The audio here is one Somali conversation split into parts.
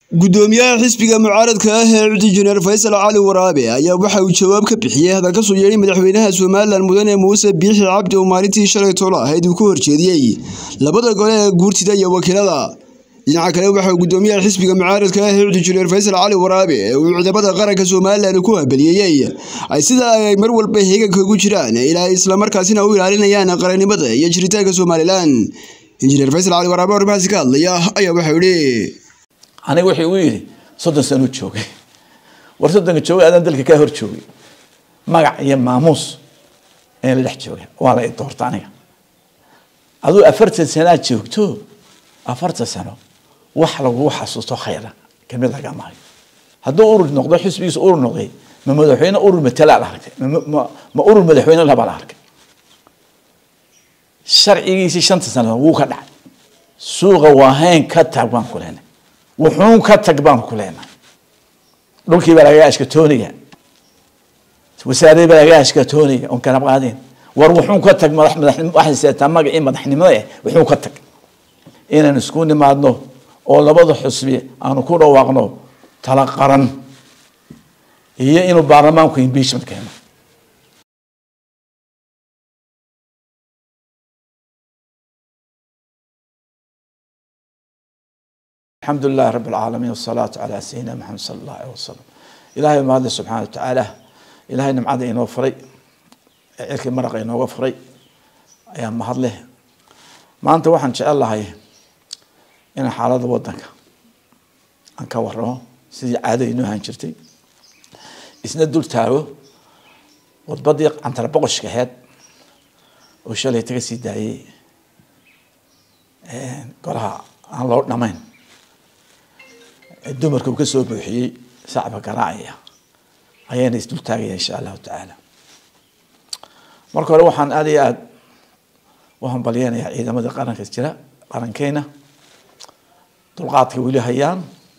gudoomiyaha xisbiga mucaaradka ah ee cudi jeneral faysal cali waraabe ayaa waxa uu jawaab ka bixiyey hadal ka soo yeedhay madaxweynaha somalilan mudane muuse biixi cabdi oo maalintii shalay tolo ahayd uu ku horjeediyey labada gole ee guurtida iyo wakiilada dhinaca kale waxaa gudoomiyaha xisbiga mucaaradka ah ee cudi jeneral faysal cali waraabe ee uu ciidamada qaranka somalilan ku hambaliyeeyey ay sida ay mar walba heeganka ugu jiraan ilaa islamarkaasina u ilaalinayaan qarannimada iyo jiritaanka somalilan injineer faysal cali waraabe oo arrimahaasi ka hadlaya ayaa waxau yihi aniga wuxuu igu yidhi soddon sano joogay war soddonka joogay adaan dalka kaa hor joogay magac iyo maamuus ayaan la dhex joogay waa la i doorta aniga aduu afartan sanaa joogto afartan sano wax lagugu xasuusto khayra kamid lagama hayo hadduu urur noqdo xisbigiisa urur noqday ma madaxweyne urur matalaa la arkay ma urur madaxweyne labaa la arkay sharcigiisii shanta sano wuu ka dhacay suuqa waahayn ka taag baan ku leenay wuxuun ka tag baan ku leenahay dhulkii baa lagaga ashkatoonaya wasaaradii baa lagaga ashkatoonaya oon kana qaadeen war wuxuun ka tag madax madax waxay seetaa magacii madaxnimada eh wuxuun ka tag inaan isku nimaadno oo labada xusbi aanu ku dhawaaqno tala qaran iyo inuu baarlamaanku impeachment keeno الحمد لله رب العالمين والصلاة على سيدنا محمد صلى الله عليه وسلم إلهي ما هذا سبحانه وتعالى إلهي نمعد إنه فري إلك مرق إنه فري أيام ما هذله ما أنت واحد إن شاء الله هاي إن حالة ودنك أنك وراه سيدي عادة إنه هنشرتي إسنا دول تارو وتبديق عن تربقش كهاد وشالي تكسي داي قولها عن لورد نمين dumarka uu ka soo buuxiyey sacba garaacaya ayaana isdul taagaya insha allahu tacaala marka hore waxaan aada iyo aada u hambalyeynayaa ciidamada qaranka jira qarankeena dulqaadka weli hayaan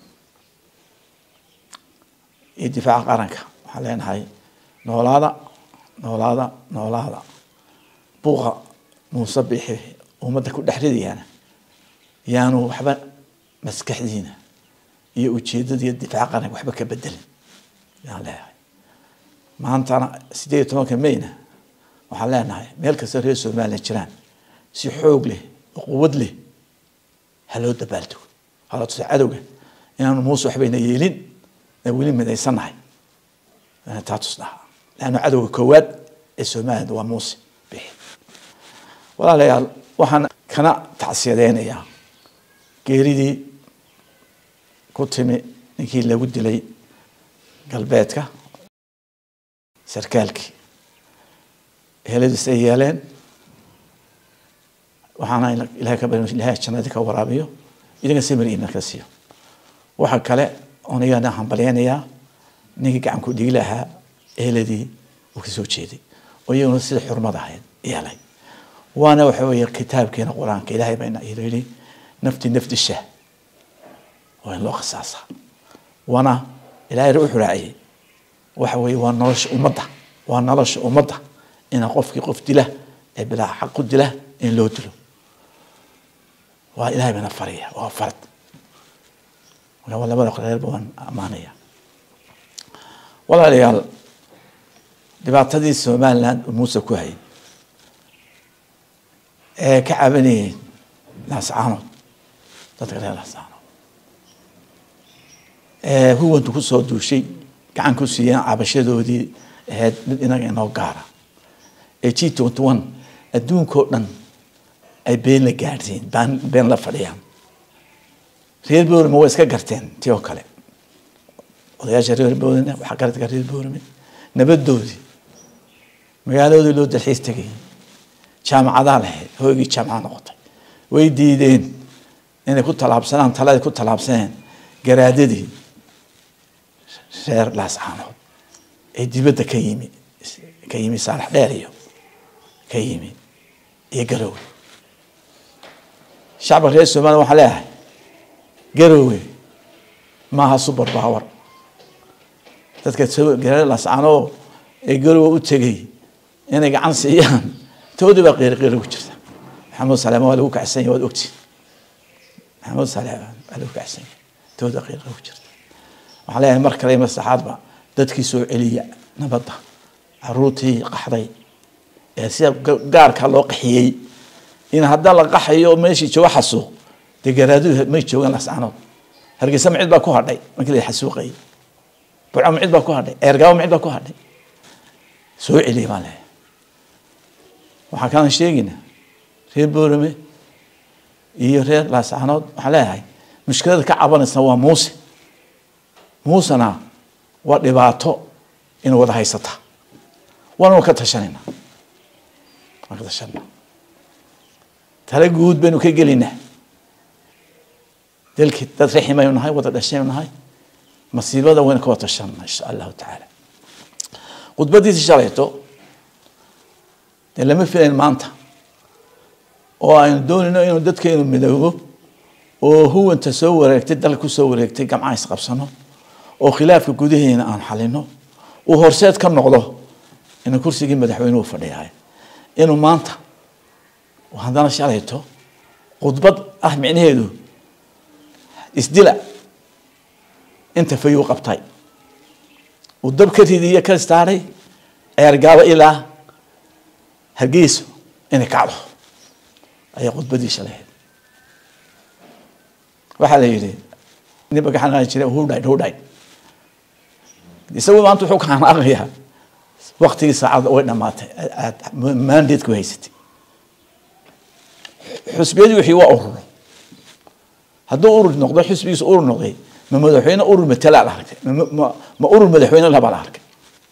iyo difaaca qaranka waxaan leenahay noolaada noolaada noolaada buuqa muuse bixi ummadda ku dhex ridayaana yaanu waxba maskaxdiina iyo ujeedada iyo difaaca qaranka waxba ka bedelin yaan leeyahay maantana sideed iyo tobanka mayna waxaan leenahay meel kasta reer somalilan jiraan si xoog leh oo quwad leh ha loo dabaaltago hala tusa cadowga inaanu muuse waxbayna yeelin ee weli midaysannahay taa tusnaha leanna cadowga koowaad ee somaliland waa muuse bixi walaalayaal waxaan kana tacsiyadeynayaa geeridii ku timi ninkii lagu dilay galbeedka sarkaalkii heladiis ay yeeleen waxaana ilahay ka bari ilahay jannadii ka waraabiyo idinka samir iimaan ka siiyo waxa kale oon iyana hambalyeynayaa ninkii gacan ku dhigi lahaa eheladii uu ka soo jeeday oo iyaguna sida xurmad ahayd yeelay waana waxa weeye kitaabkeena qur-aanka ilaahay baa yidhi nafti nafti shah waa in loo khasaasa waana ilaahay wuxuu raaciyey waxa weeye waa nolosha ummadda waa nolosha ummadda ina qofkii qof dila ee bilaa xaq ku dila in loo dilo waa ilahay bana faraya waa farad marka labada reerba waan ammaanaya walaalayaal dhibaatadii somaliland muuse ku hayay ee ka cabanayeen laascaanood dadka reer laascaanood huwantu kusoo duushay gacan ku siiyeen cabashadoodii ahayd mid inaga inoo gaara ee g twenty one adduunkao dhan ay been la gaadhsiin been been la fadhiyaan reer boorame way iska garteen tii oo kale odayaasha reer boorame waxaa garadka reer boorame nabadoodii magaaladoodii loo dalxiis tegay jaamacadaa lahayd hoygii jaamacad noqotay way diideen inay ku tallaabsanaan taladii ku tallaabsaneen garaadadii reer laascaanood ee dibadda ka yimi ka yimi saalax dheer iyo ka yimi iyo garoowe shacabka reer somaliya waxaan leeyahay garoowe maaha super power dadka reer laascaanood ee garoowe u tegay inay gacan siiyaan toodii baa qeyri qeyri ku jirta maxamed saleema waa lagu kacsan yahay waad ogtiin maxamed saleema waa lagu kacsan yahay tooda qiiqa ku jirta waxaan leeyahay mar kale ima saxaadba dadkii soo celiya nabadda caruurtii qaxday ee sida gaarka loo qaxiyey in hadda la qaxayo meeshii jooga xasuuq dee garaadu may joogaan lascanood hargeysa ma cid baa ku hadhay markii la xasuuqayay burco ma cid baa ku hadhay eergaabo ma cid baa ku hadhay soo celiya baan leeyahay waxaa kalan sheegaynaa reer boorame iyo reer laascanood waxaan leeyahay mushkilada ka cabanaysa waa muuse muusena waa dhibaato inay wada haysata waanu ka tashanayna waan ka tashanayna tale guud baynu ka gelaynaa dalkii dad raximaynu nahay wada dhashaynu nahay masiibada waynu ka wada tashanayna insha allahu tacaala khudbadiisi shalayto dee lama filayn maanta oo aynu doonayno inuu dadkeenu midoobo oo huwanta soo wareegtay dalka ku soo wareegtay gamcaha isqabsano oo khilaafka gudaheena aan xalino uu horseed ka noqdo inuu kursigii madaxweynuhu fadhiyahay inuu maanta haddana shalayto khudbad ah micnaheedu isdila inta fayuu qabtay uu dab ka ridiyo ka istaaray ceergaabo ilaa hargeyso inay kacdo ayaa khudbadii shalahayd waxaa la yidhi nin bagaxanaan jira hudhayd hudhayd isagu maanta wuxuu ka hanaaqayaa waktigii saacadda way dhamaatay aad mandateku haysatay xusbiyadii wixii waa ururo hadduu urur noqdo xusbigiisu urur noqday ma madaxweyne urur matala la arkay ma urur madaxweyne laba la arkay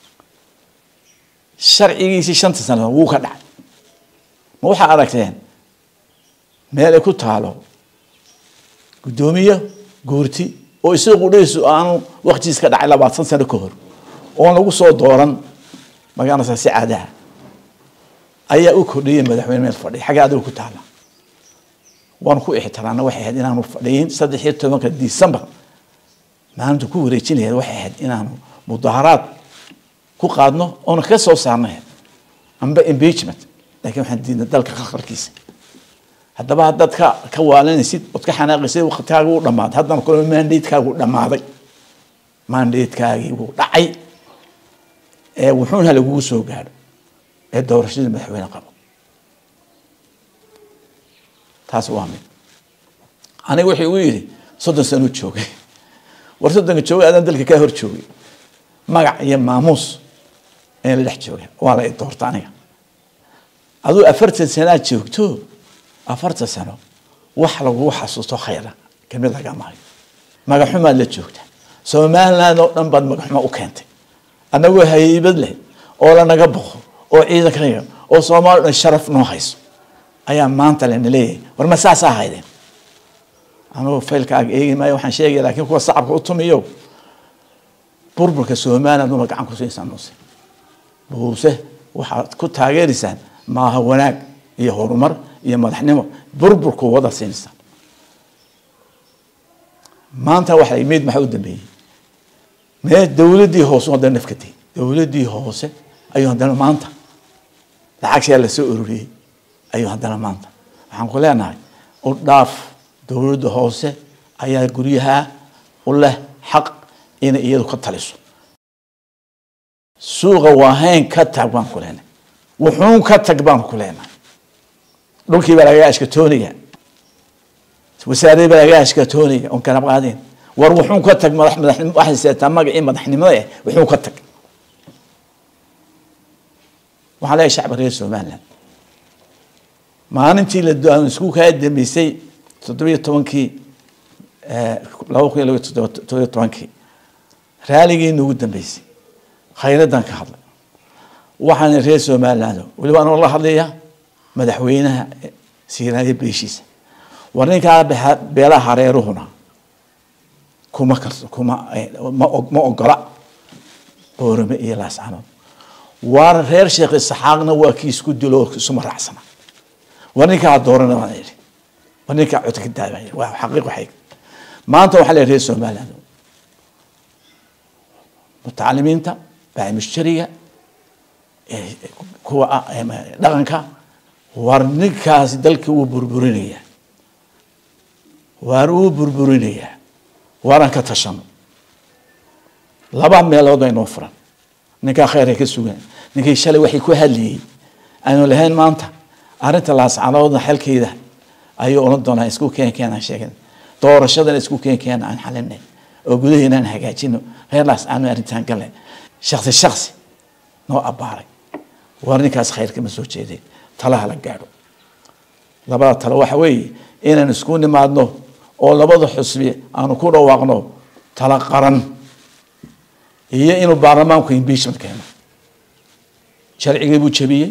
sharcigiisii shanta sano wuu ka dhacay ma waxaa aragteen meel ay ku taalo guddoomiye guurti oo isagu dhiisu aanu waktigiis ka dhacay labaatan sano ka hor oon lagu soo dooran magaranaysaa si caadaha ayaa u kordhiyay madaxweyne meel fadhiya xagga adiga ku taala waanu ku ixtiraamna waxay ahayd inaanu fadhiyin saddex iyo tobanka december maalinta ku wareejinaya waxay ahayd inaanu mudaharaad ku qaadno oona ka soo saarnay amba impeachment laakiin waxaan diidnay dalka khalkhalkiisa haddaba haddaad ka ka waalanaysid ood ka xanaaqaysid waktigaaga u dhamaaday haddana kule mandatekaagu dhamaaday mandatekaagii wuu dhacay ee wuxuuna lagugu soo gaadho ee doorashadii madaxweyne qabo taas waa mid aniga wuxuu igu yidhi soddon sano joogay war soddonka joogay adaan dalka kaa hor joogay magac iyo maamuus ayaan la dhex joogay waa la i doorta aniga aduu afartan sanaa joogto afartan sano wax lagugu xasuusto khayra kamid lagama hayo magaxumaad la joogta somaliland oo dhan baad magaxuma u keentay annagoo haybad leh oo lanaga boqo oo ciidankanaga oo soomaali dhan sharaf noo hayso ayaa maanta lena leeyahay war ma saasaa haydeen anugu faylkaaga eegi maayo waxaan sheegaya laakiin kuwa sacabka u tumiyo burburka somaliland uma gacan ku siisaan muuse muuse waxaad ku taageeraysaan maaha wanaag iyo horumar iyo madaxnimo burburku wada siinaysaan maanta waxa imid maxaa u dambeeyey mee dowladdii hoose haddana nafkatay dowladdii hoose ayuu haddana maanta lacagsiyaa lasoo ururiyey ayuu haddana maanta waxaan ku leenahay u dhaaf dowladda hoose ayaa guryaha u leh xaq inay iyadu ka taliso suuqa waahayn ka tag baan ku leenahay wuxuun ka tag baan ku leenahay dhulkii baa lagaga ashkatooniga wasaaradii baa lagaga ashkatooniga oon kana qaadeen war wuxuun ka tag madax madaxnimo waxay seetaa magacii madaxnimada eh wuxuun ka tag waxaan leeyahay shacba reer somaliland maalintii la isku kaa dambeysay toddobiyo tobankii laba kun iyo laba toddobiyo tobankii raaligii nagu dambeysay khayradan ka hadlay waxaana reer somaliland weliba anoo la hadlaya madaxweynaha siiraayo beeshiisa war ninkaa beelaha hareeruhuna kuma karso kuma ma ogola boorame iyo laascanood waar reer sheekh isaxaaqna waa kii isku dilo isuma raacsana war ninkaa doorana baan idhi war ninkaa codka ka daabaya waa xaqiiq waxay maanta waxaa leeyahay reer somaliland mutacalimiinta baamushtariga kuwa dhaqanka war ninkaasi dalkii wuu burburinayaa waar uu burburinayaa waaran ka tashano laba meelood aynoo furan ninkaa khayrka ka sugan ninkii shalay waxay ku hadlayey aanu lahayn maanta arrinta laascanoodna xalkeeda ayuu oran doonaa isku keen keen aan sheegin doorashadana isku keen keen aan xalinay oo gudaheena aan hagaajino reer laascano arrintaan gale shaksi shaksi noo abbaaray war ninkaas khayrka ma soo jeeday talaha la gaadho labada talo waxa weeye inaan isku nimaadno oo labada xusbi aanu ku dhawaaqno tala qaran iyo inuu baarlamaanku impeachment keeno sharcigii buu jabiyey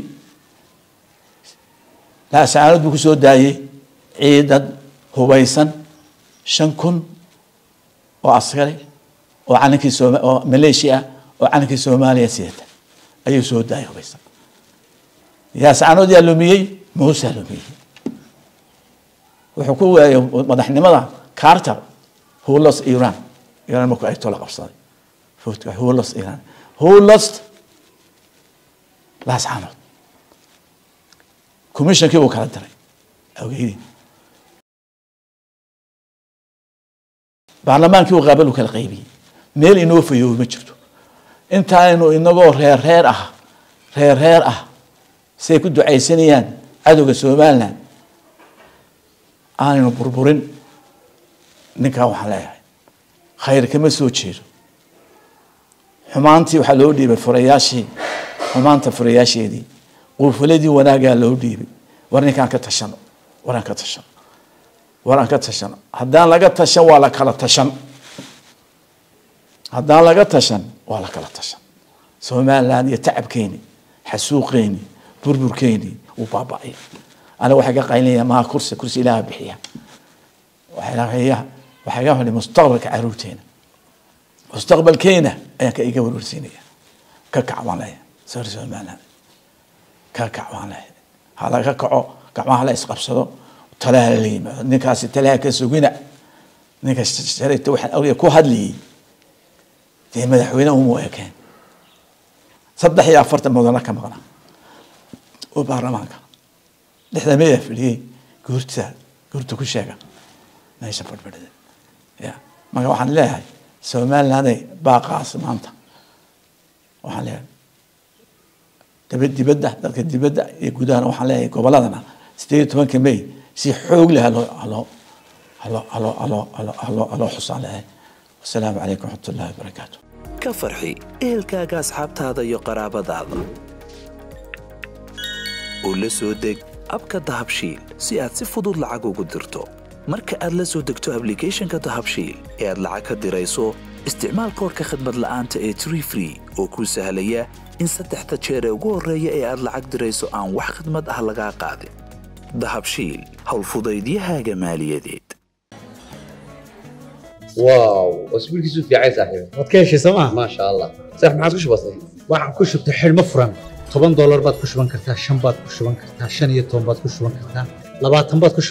laasaanad buu kusoo daayey ciidan hubaysan shan kun oo askari oo calankii sooma oo maleeshiya ah oo calankii soomaaliya sidata ayuu soo daayay hubaysan yaasaanood yaa lumiyey muusaa lumiyey wuxuu ku waayay madaxnimada carter who lost iran iran markuu ay tola qabsaday who lost iran who lost laascaanood commissionkii buu kala diray awgeydii baarlamaankii uu qaabal u kala qaybiyey meel inoo fayoobi ma jirto intaaynu inagoo reer reer ah reer reer ah siay ku ducaysanayaan cadowga somaliland aanaynu burburin ninkaa waxaan leeyahay khayr kama soo jeedo xumaantii waxaa loo dhiibay furayaashii xumaanta furayaasheedii quufaladii wanaagaa loo dhiibay war ninkaan ka tashano war aan ka tashano war aan ka tashano haddaan laga tashan waa la kala tashan haddaan laga tashan waa la kala tashan somaliland iyo tacabkeeni xasuuqeeni burburkeeni uu baaba'aya aniga waxay ka qaylinaya maha kursi kursi ilaaha bixiya waxay waxay ka hadhi mustaqbalka caruurteena mustaqbalkeena ayaan ka iga warwarsiinaya ka kac baan leeyahay sor somaliland ka kac baan leeyahay ha laga kaco gacmaha la isqabsado talaha la yimaado ninkaasi talaha ka sugina ninka shalayta waxaan awliya ku hadlayay dee madaxweyne uma ekeen saddex iyo afartan mudana ka maqnaa oo baarlamaanka dhexda meyaa fadhiyey guurta guurta ku sheega meesha fadhfadhida ya marka waxaan leeyahay somalilanday baaqaas maanta waxaan leeyahay daba dibadda dadka dibadda iyo gudahana waxaan leeyahay goboladana sideed iyo tobanka may si xoog leh haloo haloo haloo haloo haloo haloo haloo haloo xusaan leeyahay wasalaamu calaykum waraxmat ullahi wabarakaatu ka farxi ehelkaaga asxaabtaada iyo qaraabadaada oo la soo deg abka dahabshiil si aad si fudud lacag ugu dirto marka aad la soo degto ablicathonka dahabshiil ee aad lacag ka dirayso isticmaal koorka khadmad la'aanta ee tree free oo kuu sahlaya in saddexda jeer ee ugu horreeya ee aad lacag dirayso aan wax khadmad ah lagaa qaadin dahabshiil howlfudaydiyahaaga maaliyadeed واو واسبوعك في عايز صاحبي waad ka heshay sooma ما شاء الله صح ما عاد وش بصير waxaan ku shubtay xidhmo furan toban doolar baad ku shuban kartaa shan baad ku shuban kartaa shan iyo toban baad ku shuban kartaa labaatan baad ku